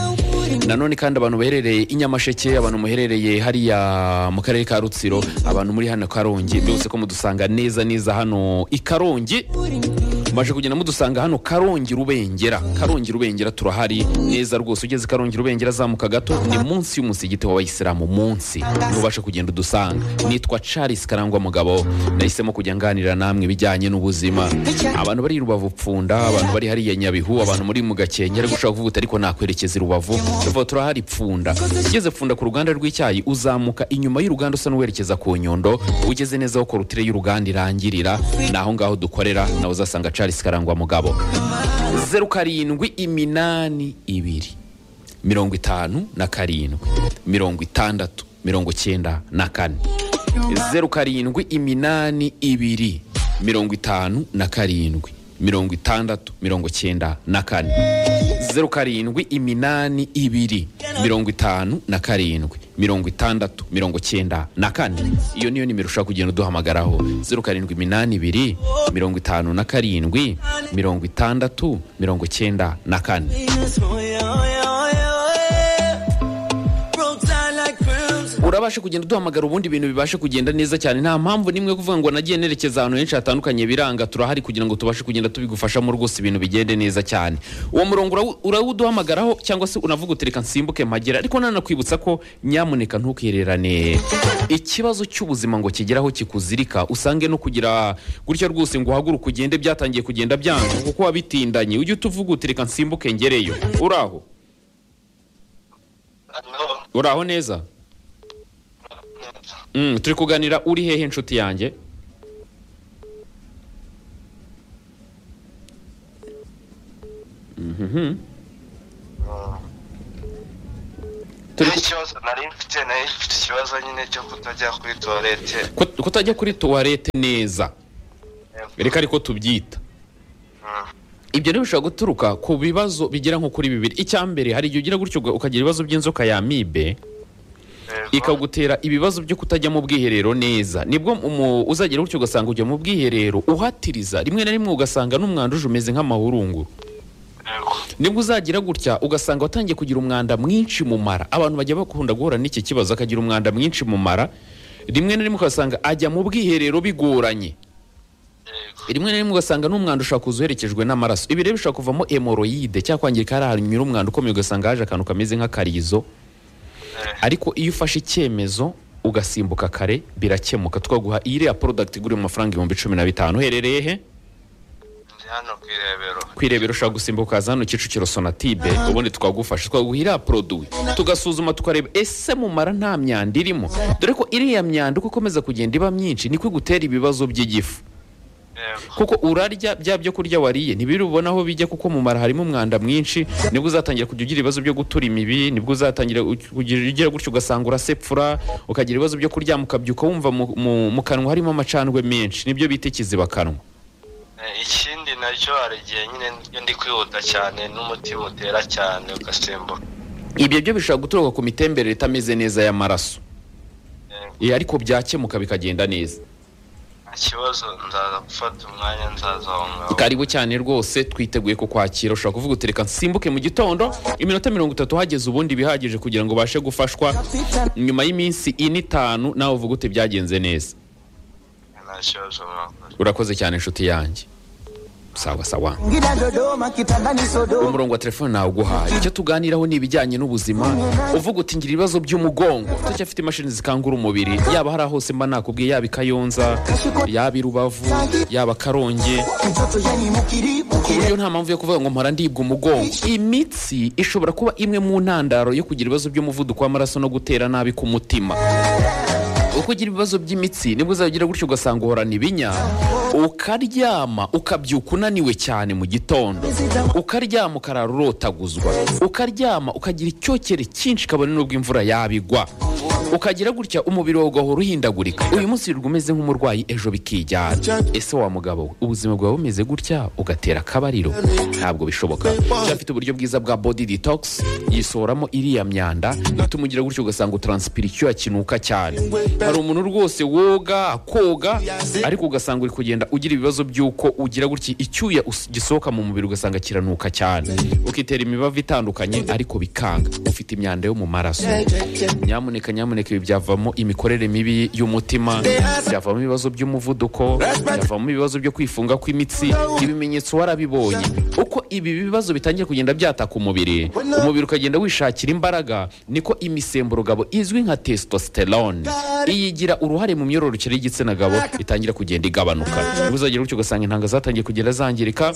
nanone kandi abantu baherereye i nyamasheke abantu muherereye hariya mu karere ka rutsiro abantu muri hano karongi byose ko mudusanga neza neza hano i karongi maje kugenda mudusanga hano karongi rubengera karongi rubengera turahari neza rwose ugeze karongi rubengera azamuka gato ni munsi y'umusigiti w'abayisilamu munsi ntubashe kugenda udusanga nitwa charles karangwa mugabo nahisemo kujya nganira namwe ibijyanye n'ubuzima abantu bari i rubavu pfunda abantu bari hariya nyabihu abantu muri mu gakenke ariko ushobora kuvuga uti ariko nakwerekeza i rubavu tuvuga turahari pfunda ugeze pfunda ku ruganda rw'icyayi uzamuka inyuma y'uruganda usa n'uwerekeza ku nyondo ugeze neza aho korutire y'uruganda irangirira ni aho ngaho dukorera nawe uzasanga charles karangwa mugabo zeru karindwi iminani ibiri mirongo itanu na karindwi mirongo itandatu mirongo cyenda na kane zeru karindwi iminani ibiri mirongo itanu na karindwi mirongo itandatu mirongo cyenda na kane zeru karindwi iminani ibiri mirongo itanu na karindwi mirongo itandatu mirongo cyenda na kane iyo niyo nimero ushobora kugenda uduhamagaraho zeru karindwi iminani ibiri mirongo itanu na karindwi mirongo itandatu mirongo cyenda na kane Oh, yeah, oh, yeah, oh, yeah. Broke down like crimson. urabasha kugenda uduhamagara ubundi ibintu bibasha kugenda neza cyane nta mpamvu nimwe yo kuvuga ngo nagiye nerekeza ahantu henshi hatandukanye biranga turahari kugira ngo tubashe kugenda tubigufashamo rwose ibintu bigende neza cyane uwo murongo urawu- urawuduhamagaraho cyangwa se unavuga uti reka nsimbuke mpagera ariko nanakwibutsa ko nyamuneka ntukererane ikibazo cy'ubuzima ngo kigeraho kikuzirika usange no kugira gutya rwose ngo uhaguruke ugende byatangiye kugenda byanga kuko wabitindanye ujye utuvuga uti reka nsimbuke ngereyo uraho Amiho. uraho neza Mm, turi kuganira uri hehe inshuti yanjye Mhm. Turi ku- ikibazo nari mfite nari mfite ikibazo nyine cyo kutajya kuri tuwarete Kut- kutajya kuri tuwarete neza reka ariko tubyita ibyo rero bishobora guturuka ku bibazo bigera nko kuri bibiri icya mbere hari igihe ugira gutyo uga- ukagira ibibazo by'inzoka ya mibe ikagutera ibibazo byo kutajya mu bwiherero neza nibwo umu- uzagera gutyo ugasanga ujya mu bwiherero uhatiriza rimwe na rimwe ugasanga n'umwanda uje umeze nk'amahurunguru nibwo uzagira gutya ugasanga watangiye kugira umwanda mwinshi mu mara abantu bajya bakunda guhura n'iki kibazo akagira umwanda mwinshi mu mara rimwe na rimwe ugasanga ajya mu bwiherero bigoranye rimwe na rimwe ugasanga n'umwanda ushobora kuza uherekejwe n'amaraso ibi rero bishobora kuvamo hemoroyide cyangwa kwangirika hari ahantu nyura umwanda ukomeye ugasanga haje akantu kameze nk'akarizo ariko iyo ufashe icyemezo ugasimbuka kare birakemuka twaguha iyi iriya porodagiti igura mu mafaranga ibihumbi cumi na bitanu uherereye he ndi hano ku irebero kwirebera ushaka gusimbuka ukaza hano kicukiro sonatibe ubundi twagufasha twaguha iriya poroduwi tugasuzuma tukareba ese mumara nta myanda irimo dore ko iriya myanda uko ikomeza kugenda iba myinshi niko igutera ibibazo by'igifu yego kuko urarya bya byo kurya wariye ntibiri ubona aho bijya kuko mu mara harimo umwanda mwinshi nibwo uzatangira kujya ugira ibibazo byo gutura imibi nibwo uzatangira kugira ugira gutyo ugasanga urasepfura ukagira ibibazo byo kuryama ukabyuka wumva mu, mu, mu kanwa harimo amacandwe menshi nibyo bita ikizibakanwa Eh, ikindi nacyo hari igihe nyine iyo ndi kwihuta cyane n'umutima utera cyane ugasimbuka ibyo byo bishobora guturuka ku mitemberere itameze neza y'amaraso Yego. Eh, ariko byakemuka bikagenda neza nta kibazo nzaza gufata umwanya nzaza aho ngaho karibu cyane rwose twiteguye kukwakira ushobora kuvuga utereka nsimbuke mu gitondo iminota mirongo itatu hageze ubundi bihagije kugira ngo ubashe gufashwa nyuma y'iminsi ine itanu nawe uvuga uti byagenze neza nta kibazo mwakoze urakoze cyane inshuti yanjye sawa sawa Ngida Dodoma kitandani Sodoma umurongo wa telefone nawe uguhaye icyo tuganiraho ni ibijyanye n'ubuzima uvuga uti ngira ibibazo by'umugongo utacyafite imashini zikangura umubiri yaba hari hose mba nakubwiye yaba i kayonza yaba i rubavu yaba karongi mtoto yani mukiribu Kuri iyo nta mpamvu yo kuvuga ngo mpora ndibwa umugongo imitsi ishobora kuba imwe mu ntandaro yo kugira ibibazo by'umuvuduko w'amaraso no gutera nabi ku mutima uko ugira ibibazo by'imitsi nibwo uzagira gutyo ugasanga uhorana ibinya ukaryama ukabyuka unaniwe cyane mu gitondo ukaryama ukarara urotaguzwa ukaryama ukagira icyokere cyinshi kabone n'ubwo imvura yabigwa ukagira gutya umubiri wawe ugahora uhindagurika uyu munsi wirirwa umeze nk'umurwayi ejo bikijyana ese wa mugabo we ubuzima bwawe bumeze gutya ugatera akabariro ntabwo bishoboka cyafite uburyo bwiza bwa body detox yisohoramo iriya myanda itumugira gutyo ugasanga utransipira icyuya kinuka cyane hari umuntu rwose woga akoga ariko ugasanga uri kugenda ugira ibibazo by'uko ugira gutya icyuya us- gisohoka mu mubiri ugasanga kiranuka cyane ukitera imibavu itandukanye ariko bikanga ufite imyanda yo mu maraso nyamuneka nyamuneka ibi byavamo imikorere mibi y'umutima byavamo ibibazo by'umuvuduko byavamo ibibazo byo kwifunga kw'imitsi ibimenyetso warabibonye uko ibi bibazo bitangiye kugenda byataka umubiri umubiri ukagenda wishakira imbaraga niko imisemburo gabo izwi nka testosterone iyi igira uruhare mu myororokere y'igitsina gabo itangira kugenda igabanuka nibwo uzagera gutyo ugasanga intanga zatangiye kugenda zangirika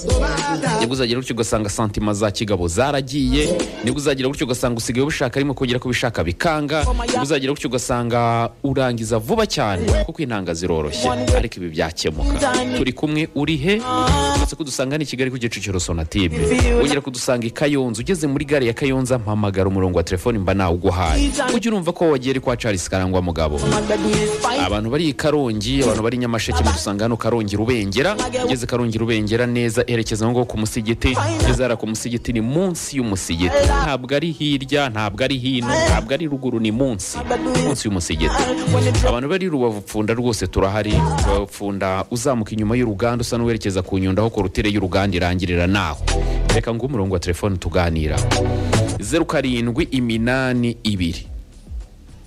nibwo uzagera gutyo ugasanga santima za kigabo zaragiye nibwo uzagera gutyo ugasanga usigaye ubishaka arimo kongera kubishaka bikanga nibwo uzagera gutyo ugasanga urangiza vuba cyane kuko intanga ziroroshye ariko ibi byakemuka turi kumwe uri he uretse kudusanga ni i kigali ku kicukiro sonatime wongera kudusanga i kayonza ugeze muri gare ya kayonza mpamagara umurongo wa telefoni mba nawuguhaye ujye urumva ko wagiye ari kwa charles karangwa mugabo Madadu is fine abantu bari i karongi abantu bari i nyamasheke mudusanga hano karongi rubengera ugeze karongi rubengera neza erekeza aho ngaho ku musigiti ugeze hariya ku musigiti ni munsi y'umusigiti ntabwo ari hirya ntabwo ari hino ntabwo ari ruguru ni munsi munsi y'umusigiti abantu bari i rubavu pfunda rwose turahari rubavu pfunda uzamuka inyuma y'uruganda usa n'uwerekeza ku nyundo aho korutire y'uruganda irangirira naho reka ngo umurongo wa telefone tuganira zeru karindwi iminani ibiri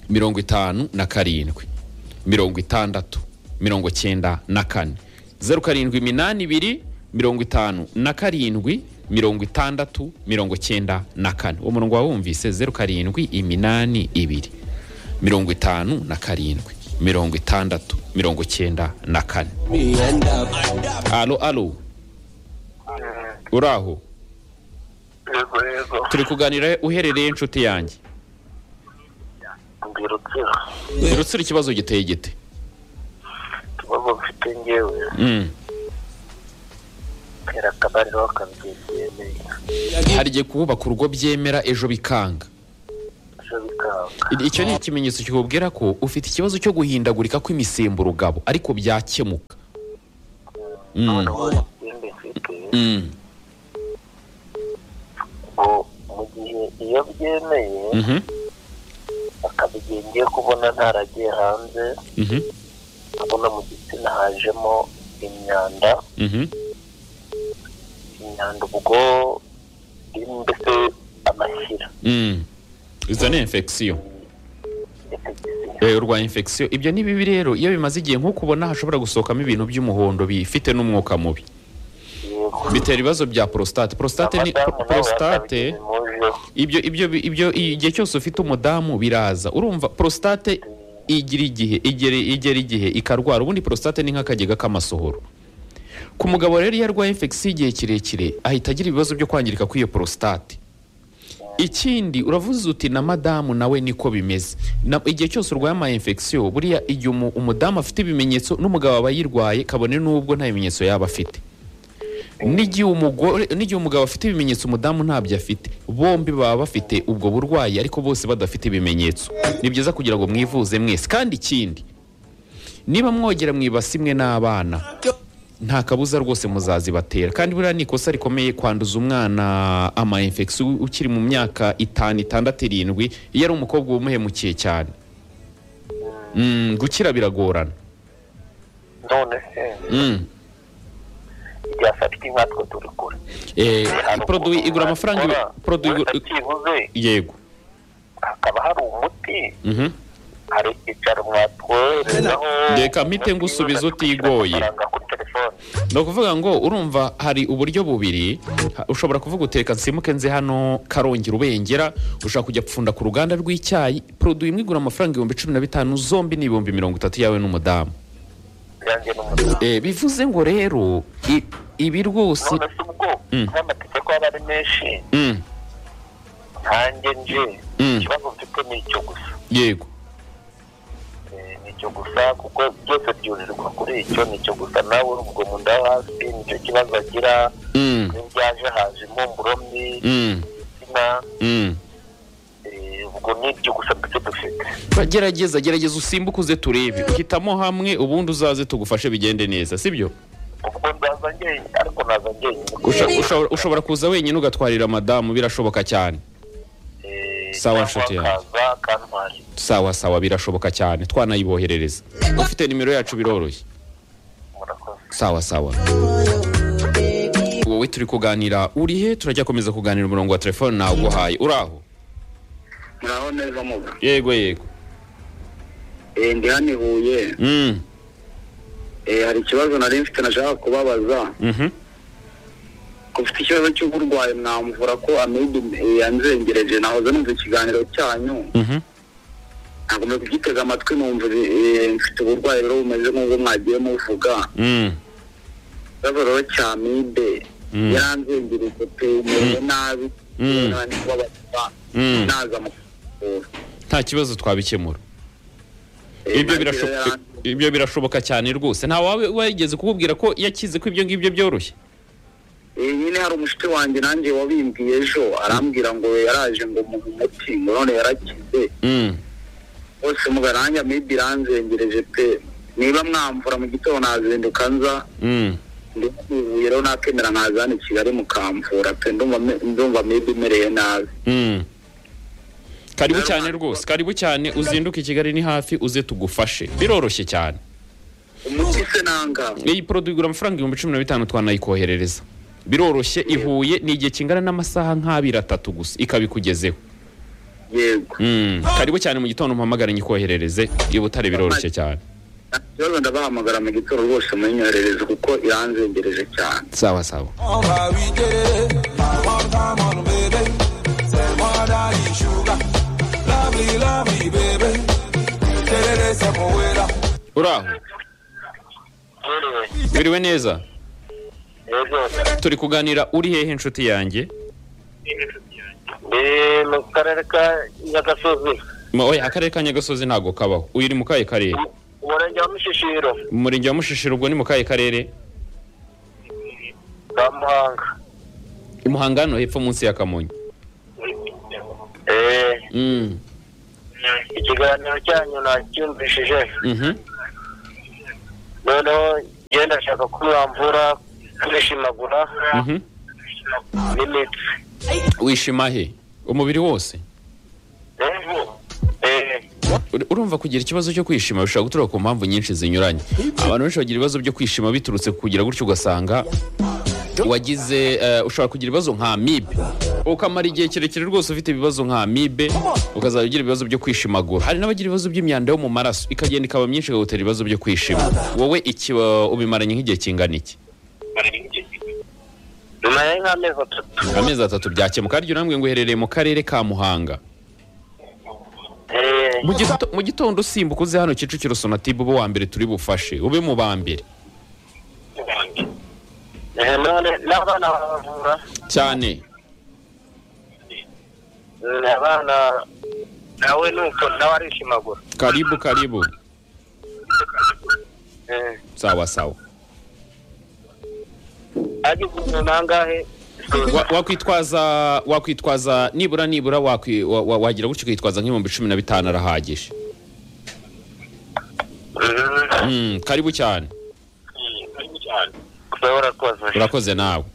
mirongo itanu na karindwi mirongo itandatu mirongo cyenda na kane zeru karindwi iminani ibiri mirongo itanu na karindwi mirongo itandatu mirongo cyenda na kane uwo murongo wawumvise zeru karindwi iminani ibiri mirongo itanu na karindwi mirongo itandatu mirongo cyenda na kane alo alo uraho yego yego turi kuganira uherereye inshuti yanjye ni rutsiro ni rutsiro ikibazo giteye gite ikibazo mfite ngewe Mm. tera akabariro bakabyegereye hari igihe kubaka urugo byemera ejo bikanga ejo bikanga I- icyo ni ikimenyetso kikubwira ko ufite ikibazo cyo guhindagurika kw'imisemburo ugabo ariko byakemuka Mm. noneho ikindi mfite Mm. ngo mu gihe iyo byemeye Mhm. akaba igihe ngiye kubona ntaragiye hanze Mhm. ndabona mu gitsina hajemo imyanda Mhm. imyanda ubwo irimo mbese amashyira Mm. izo ni infection infection. Eh, urwaye infection ibyo ni bibi rero iyo bimaze igihe nk'uko ubona hashobora gusohokamo ibintu by'umuhondo bifite n'umwuka mubi Yego. bitera ibibazo bya prostate prostate ni Abadamu nabo prostate bakabigize mujeho. ibyo ibyo ibyo igihe cyose ufite umudamu biraza urumva prostate igira igihe igera igera igihe ikarwara ubundi prostate ni nk'akagega k'amasohoro ku mugabo rero iyo arwaye infection igihe kirekire ahita agira ibibazo byo kwangirika kw'iyo prostate ikindi uravuze uti na madamu nawe niko bimeze Na- igihe cyose urwaye ama infection buriya igihe umu- umudamu afite ibimenyetso n'umugabo aba yirwaye kabone n'ubwo nta bimenyetso yaba afite n'igihe umugore n'igihe umugabo afite ibimenyetso umudamu ntabyo afite bombi baba bafite ubwo burwayi ariko bose badafite ibimenyetso ni byiza kugira ngo mwivuze mwese kandi ikindi niba mwogera mu ibasi imwe n'abana nta kabuza rwose muzazibatera kandi buriya ni ikosa rikomeye kwanduza umwana ama infection ukiri mu myaka itanu itandatu irindwi iyo ari umukobwa wumuhemukiye cyane Mm, gukira biragorana none se Mm. igihe afatwa inkatwe turi kure Eh, produit igura amafaranga ibi- produit produwi igura- byibuze yego hakaba hari umuti Mhm. hari icyicaro mwatwoherezaho Reka mpite ngusubiza utigoye. amafaranga kuri telefone ni ukuvuga ngo urumva hari uburyo bubiri ha- ushobora kuvuga utereka nsimuke nze hano karongera ubengera ushobora kujya gupfunda ku ruganda rw'icyayi produit imwe igura amafaranga ibihumbi cumi na bitanu zombi ni ibihumbi mirongo itatu yawe n'umudamu yanjye n'umudamu Eh, bivuze ngo rero i- ibi rwose none se ubwo Mm. n'amategeko aba ari menshi Mm, nkanjye nje Mm. ikibazo mfite ni icyo gusa yego Eh, ni icyo gusa kuko byose byurirwa kuri icyo ni icyo gusa nawe urubwo mu nda yo hasi nicyo kibazo agira Mm, n'ibyaje haje impumuro mbi mm, insina mm. eh, ubwo ni ibyo gusa mbese dufite Ba- gerageza gerageza usimbuke uze turebe hitamo hamwe ubundi uzaze tugufashe bigende neza sibyo ubwo nzaza njyenyine ariko naza njyenyine Usha- ushobora- ushobora kuza wenyine ugatwarira madamu birashoboka cyane Eh, Sawa, cyangwa nshuti yanjye. akaza akantwara sawa sawa birashoboka cyane twanayiboherereza ufite nimero yacu biroroshye murakoze sawa sawa wowe turi kuganira urihe turajya komeza kuganira umurongo wa telefone naguhaye uraho muraho neza muga yego yego Eh, ndi hano i huye Mm, Eh, hari ikibazo nari mfite nashaka kubabaza mhm. ko ufite ikibazo cy'uburwayi mwamvura ko amibe eh, yanzengereje nahoze numva ikiganiro cyanyu Mhm. nagomba kugitega amatwi numva eh, mfite uburwayi rero bumeze nk'ubwo mwagiye muvuga Mm, ikibazo rero cya amibe Mm. yaranzengereje pe umerewe nabi Mm. Nawe ndi kubabaza Mm. naza mu kuvura nta kibazo twabikemura Eh, ibyo nanjye rero birashoboka yaranze- ibyo birashoboka cyane rwose nta wawe wigeze kukubwira ko yakize ko ibyo ngibyo byoroshye Eh, nyine hari umushuti wanjye nanjye wabimbwiye ejo arambwira ngo yaraje ngo mu muti ngo none yarakize Mm, bose mugarange amibe iranzengereje pe niba mwamvura mu gitondo nazinduka nza mm. ndivuye rero nakemera nkaza hano i kigali mukamvura pe ndumva me- ndumva amibe imereye nabi Mm. karibu cyane rwose karibu cyane uzinduke i kigali ni hafi uze tugufashe biroroshye cyane umuti se nanga iyi poroduwi igura amafaranga ibihumbi cumi na bitanu twanayikoherereza biroroshye ihuye ni igihe kingana n'amasaha nk'abiri atatu gusa ikabikugezeho yego Mm, karibu cyane mu gitondo mpamagara nyikoherereze i butare biroroshye cyane nta kibazo ndabahamagara mu gitondo rwose munyoherereze kuko iranzengereje cyane sawa sawa On va vite, I want time on baby. Say more daddy sugar. Lovely, lovely baby. Tell it is a poeta. uraho yewe biriwe neza yewe turi kuganira uri hehe inshuti yanjye ni mu karere ka nyagasozi Ma- oya akarere ka nyagasozi ntabwo kabaho uyu uri mu kahe karere umurenge wa mushishiro umurenge wa mushishiro ubwo ni mu kahe karere ka muhanga i muhanga hano hepfo munsi ya kamonyi eee Mm, ikiganiro cyanyu nacyumvishije mhm. noneho ngenda ndashaka ko mwamvura kwishimagura Mhm. n'imitsi wishima he umubiri wose eee Ur- urumva kugira ikibazo cyo kwishima bishobora guturuka ku mpamvu nyinshi zinyuranye abantu benshi bagira ibibazo byo kwishima biturutse ku kugira gutyo ugasanga wagize eh, ushobora kugira ibibazo nka amibe ukamara igihe kirekire rwose ufite ibibazo nka amibe ukazajya ugira ibibazo byo kwishimagura hari n'abagira ibibazo by'imyanda yo mu maraso ikagenda ikaba myinshi ikagutera ibibazo byo kwishima wowe iki wa- ubimaranye nk'igihe kingana iki bimaye nk'amezi atatu amezi atatu byakemuka harya urambwe ngo uherereye mu karere ka muhanga eee Mu gito- mu gitondo usimbuka uze hano kicukiro sonatube ube uwa mbere turi bufashe ube mu ba mbere eee none n'abana baravura cyane Mm, abana nawe nuko nawe arishimagura karibu karibu eee sawa sawa ageze umuntu angahe Wa- wakwitwaza wakwitwaza nibura nibura wakwi- wa- wa- wagira gutyo ukitwaza nk'ibihumbi cumi na bitanu arahagije Mm. Mm, karibu cyane Uba warakoze urakoze nawe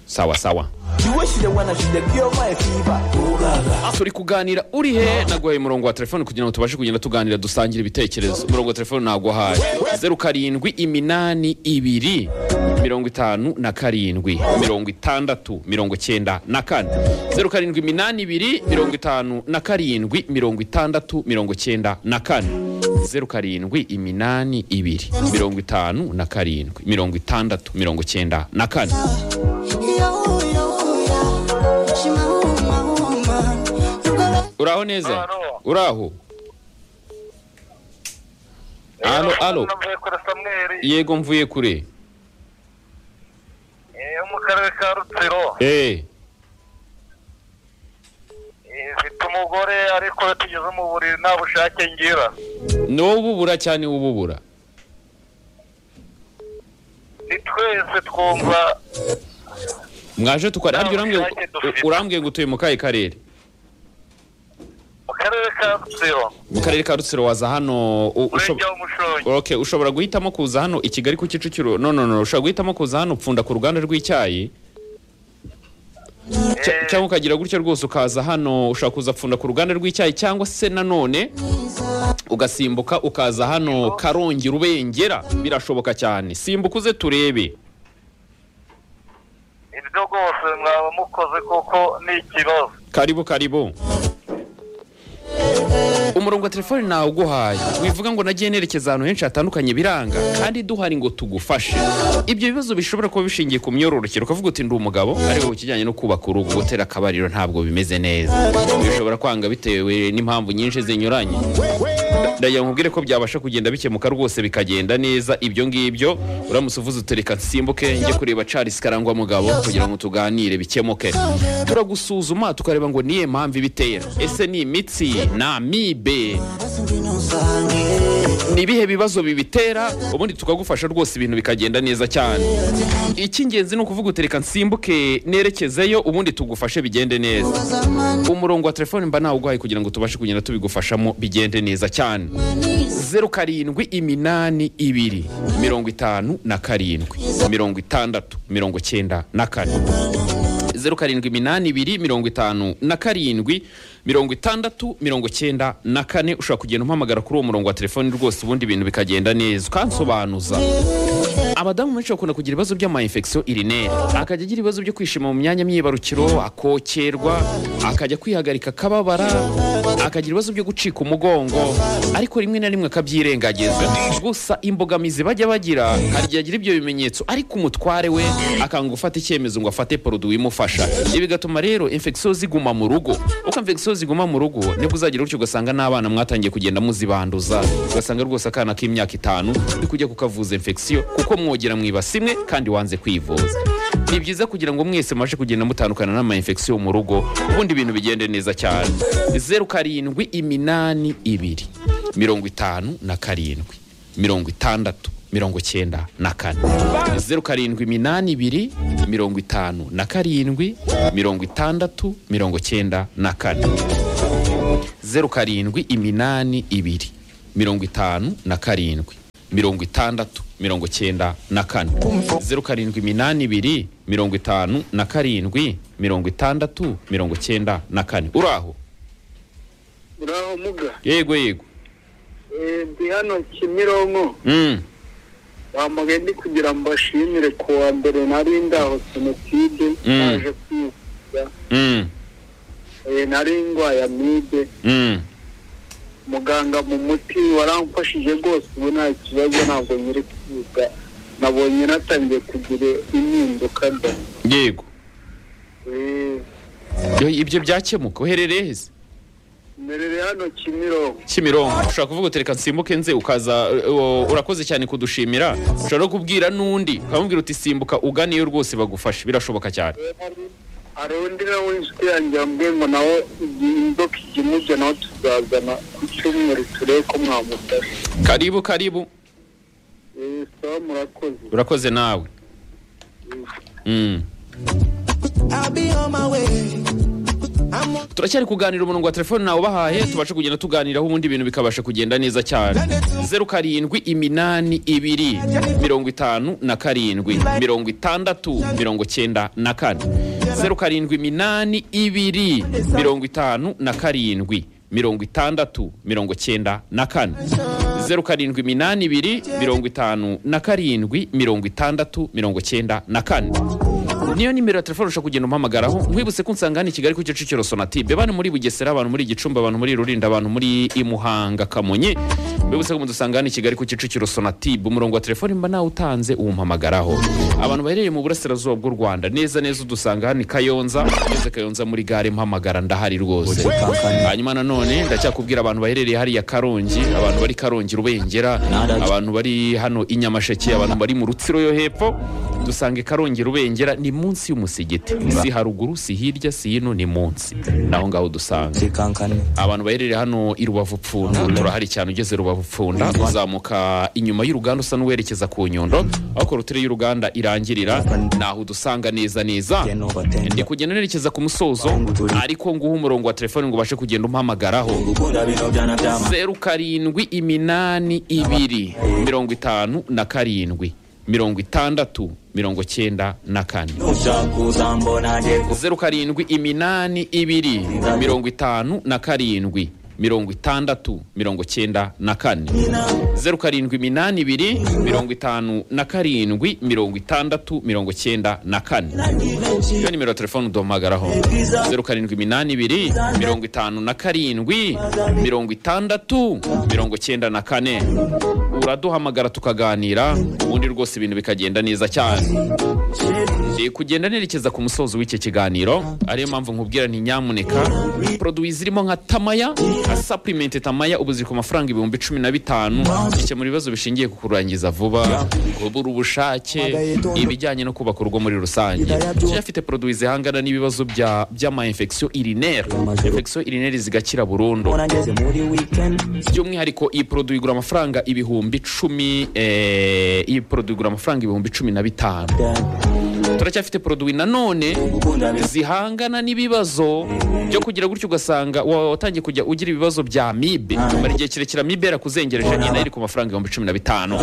sawa sawa You wish the one I should have your wife, Eva. turi kuganira uri he naguhaye umurongo wa telefone kugira ngo tubashe kugenda tuganira dusangira ibitekerezo umurongo wa telefone naguhaye zeru karindwi iminani ibiri mirongo itanu na karindwi mirongo itandatu mirongo cyenda na kane zeru karindwi iminani ibiri mirongo itanu na karindwi mirongo itandatu mirongo cyenda na kane zeru karindwi iminani ibiri mirongo itanu na karindwi mirongo itandatu mirongo cyenda na kane uraho neza Alo. uraho alo alo navuye kuri samweri yego mvuye kure eh, yo mu karere ka rutsiro eh Eh, mfite umugore ariko iyo tugeze mu buriri nta bushake ngira n'ububura cyane ububura ni twese twumva mwaje tukari harya urambwiye ngo- Ntabushake dufite. urambwiye ngo utuye mu kahe karere mu karere ka rutsiro mu karere ka rutsiro waza hano u- ushob- umurenge w'umushongi okay, ushobora guhitamo kuza hano i kigali ku kicukiro no no no ushobora guhitamo kuza hano upfunda ku ruganda rw'icyayi Cya- Eh. cyangwa ukagira gutyo rwose ukaza hano ushobora kuza pfunda ku ruganda rw'icyayi cyangwa se nanone ugasimbuka ukaza hano karongi rubengera birashoboka cyane simbuka uze turebe ibyo rwose mwaba mukoze kuko ni ikibazo karibu karibu umurongo wa telefone nawe uguhaye wivuga ngo nagiye nerekeza ahantu henshi hatandukanye biranga kandi duhari ngo tugufashe ibyo bibazo bishobora kuba bishingiye ku myororokere ukavuga uti ndi umugabo ariko ku kijyanye no kubaka urugo gutera akabariro ntabwo bimeze neza bishobora kwanga bitewe n'impamvu nyinshi zinyuranye ndagira ngo nkubwire ko byabasha kugenda bikemuka rwose bikagenda neza ibyo ngibyo uramutse uvuze utereka nsimbuke njye kureba Charles Karangwa mugabo kugira ngo tuganire bikemuke turagusuzuma tukareba ngo niye mpamvu ibitera ese ni imitsi na mibe ni ibihe bibazo bibitera ubundi tukagufasha rwose ibintu bikagenda neza cyane icy'ingenzi ni ukuvuga utereka nsimbuke nerekezeyo ubundi tugufashe bigende neza umurongo wa telefone mba nawuguhaye kugira ngo tubashe kugenda tubigufashamo bigende neza cyane zeru karindwi iminani ibiri mirongo itanu na karindwi mirongo itandatu mirongo cyenda na kane zeru karindwi iminani ibiri mirongo itanu na karindwi mirongo itandatu mirongo cyenda na kane ushobora kugenda umpamagara kuri uwo murongo wa telefoni rwose ubundi ibintu bikagenda neza ukansobanuza abadamu benshi bakunda kugira ibibazo by'amayinfekisiyo irineri akajya agira ibibazo byo kwishima mu myanya myibarukiro akokerwa akajya kwihagarika akababara akagira ibibazo byo gucika umugongo ariko rimwe na rimwe akabyirengagiza gusa imbogamizi bajya bagira hari igihe agira ibyo bimenyetso ariko umutware we akanga gufata icyemezo ngo afate poroduwi imufasha ibi bigatuma rero infekisiyo ziguma mu rugo uko infekisiyo ziguma mu rugo nibwo uzagira gutyo ugasanga n'abana mwatangiye kugenda muzibanduza ugasanga rwose akana k'imyaka itanu uri kujya kukavuza infekisiyo kuko mwogera mu ibasi imwe kandi wanze kwivuza ni byiza kugira ngo mwese mubashe kugenda mutandukana n'amayinfekisiyo mu rugo ubundi ibintu bigende neza cyane zeru karindwi iminani ibiri mirongo itanu na karindwi mirongo itandatu mirongo cyenda na kane zeru karindwi iminani ibiri mirongo itanu na karindwi mirongo itandatu mirongo cyenda na kane zeru karindwi iminani ibiri mirongo itanu na karindwi mirongo itandatu mirongo cyenda na kane zeru karindwi iminani ibiri mirongo itanu na karindwi mirongo itandatu mirongo cyenda na kane uraho uraho muga yego yego Eh, ndi hano kimironko Mm. bamugaye ndi kugira ngo mbashimire ku wa mbere nari ndaho jenoside Mm. naje kwivuza Mm. Eh, nari ndwaye amibe Mm. muganga mu muti waramfashije rwose ubu nta kibazo ntabwo nyiri kwiga nabonye natangiye kugira impinduka da yego Eh, Yo, ibyo byakemuka uherereye heza mperere hano kimironko kimironko ushobora kuvuga uti reka nsimbuke nze ukaza uh, uh, urakoze cyane kudushimira ushobora no kubwira n'undi ukamubwira uti simbuka uganiyo rwose bagufashe birashoboka cyane hari undi nawe inshuti yanjye yambwiye ngo nawe igihe inzoka ijya imujya nawe tuzazana ku cyumweru turebe ko mwamufasha karibu karibu Eh, sawa murakoze urakoze nawe Mm. I'll be on my way. I'm on turacyari kuganira umurongo wa telefone nawe ubahaye tubashe kugenda tuganiraho ubundi ibintu bikabasha kugenda neza cyane zeru karindwi iminani ibiri mirongo itanu na karindwi mirongo itandatu mirongo cyenda na kane zeru karindwi iminani ibiri mirongo itanu na karindwi mirongo itandatu mirongo cyenda na kane zeru karindwi iminani ibiri mirongo itanu na karindwi mirongo itandatu mirongo cyenda na kane niyo nimero ya telefone ushobora kugenda umuhamagaraho nkwibutse ko unsanga hano i kigali ku kicukiro sonatube bano muri bugesera abantu muri gicumbi abantu muri rulindo abantu muri imuhanga kamonyi mbibutse ko mudusanga hano i kigali ku kicukiro sonatube umurongo wa telefone mba nawe utanze uwumpamagaraho abantu baherereye mu burasirazuba bw'u rwanda neza neza udusanga hano i kayonza neza kayonza muri gare mpamagara ndahari rwose hanyuma nanone ndacyakubwira abantu baherereye hariya karongi abantu bari karongi rubengera abantu bari hano i nyamasheke abantu bari mu rutsiro yo hepfo dusange karongi rubengera ni munsi y'umusigiti si haruguru si hirya si hino ni munsi naho ngaho dusanga kankane abantu baherereye hano i rubavu pfunda turahari cyane ugeze rubavu pfunda uzamuka inyuma y'uruganda usa n'uwerekeza ku nyundo aho korutire y'uruganda irangirira naho udusanga neza neza ndi kugenda nerekeza ku musozo ariko nguha umurongo wa telefone ngo ubashe kugenda umpamagaraho zeru karindwi iminani ibiri mirongo itanu na karindwi mirongo itandatu mirongo cyenda na kane zeru karindwi iminani ibiri mirongo itanu na karindwi mirongo itandatu mirongo cyenda na kane zeru karindwi iminani ibiri mirongo itanu na karindwi mirongo itandatu mirongo cyenda na kane iyo nimero ya telefone uduhamagaraho zeru karindwi iminani ibiri mirongo itanu na karindwi mirongo itandatu mirongo cyenda na kane uraduhamagara tukaganira ubundi rwose ibintu bikagenda neza cyane Ndi kugenda nerekeza ku musozo w'icyo kiganiro ariyo mpamvu nkubwira nti nyamuneka poroduwi zirimo nka tamaya nka sapurimenti tamaya ubu ziri ku mafaranga ibihumbi cumi na bitanu bikemura ibibazo bishingiye ku kurangiza vuba kubura ubushake ibijyanye no kubaka urugo muri rusange Kenya ifite poroduwi zihangana n'ibibazo bya- by'amayinfekisiyo irineri infekisiyo irineri zigakira burundu by'umwihariko iyi poroduwi igura amafaranga ibihumbi cumi eh, iyi poroduwi igura amafaranga ibihumbi cumi na bitanu turacyafite poroduwi nanone zihangana n'ibibazo byo kugira gutyo ugasanga wa- watangiye kujya ugira ibibazo bya mibe mara igihe kirekire mibe yarakuzengereje nyina iri ku mafaranga ibihumbi cumi na bitanu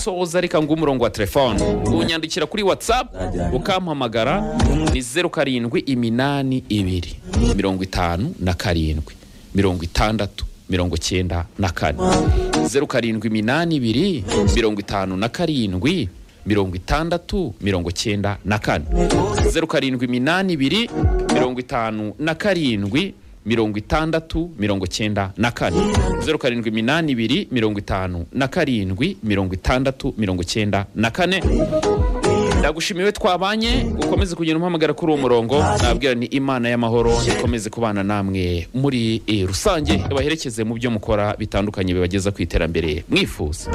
soza reka ngo umurongo wa telefone unyandikira kuri whatsapp ukampamagara ni zeru karindwi iminani ibiri mirongo itanu na karindwi mirongo itandatu mirongo cyenda na kane zeru karindwi iminani ibiri mirongo itanu na karindwi mirongo itandatu mirongo cyenda na kane zeru karindwi iminani ibiri mirongo itanu na karindwi mirongo itandatu mirongo cyenda na kane zeru karindwi iminani ibiri mirongo itanu na karindwi mirongo itandatu mirongo cyenda na kane ndagushimiwe twabanye ukomeze kugenda umuhamagara kuri uwo murongo nabwira ni imana y'amahoro ikomeze kubana namwe muri eh, rusange baherekeze mu byo mukora bitandukanye bibageza ku iterambere mwifuza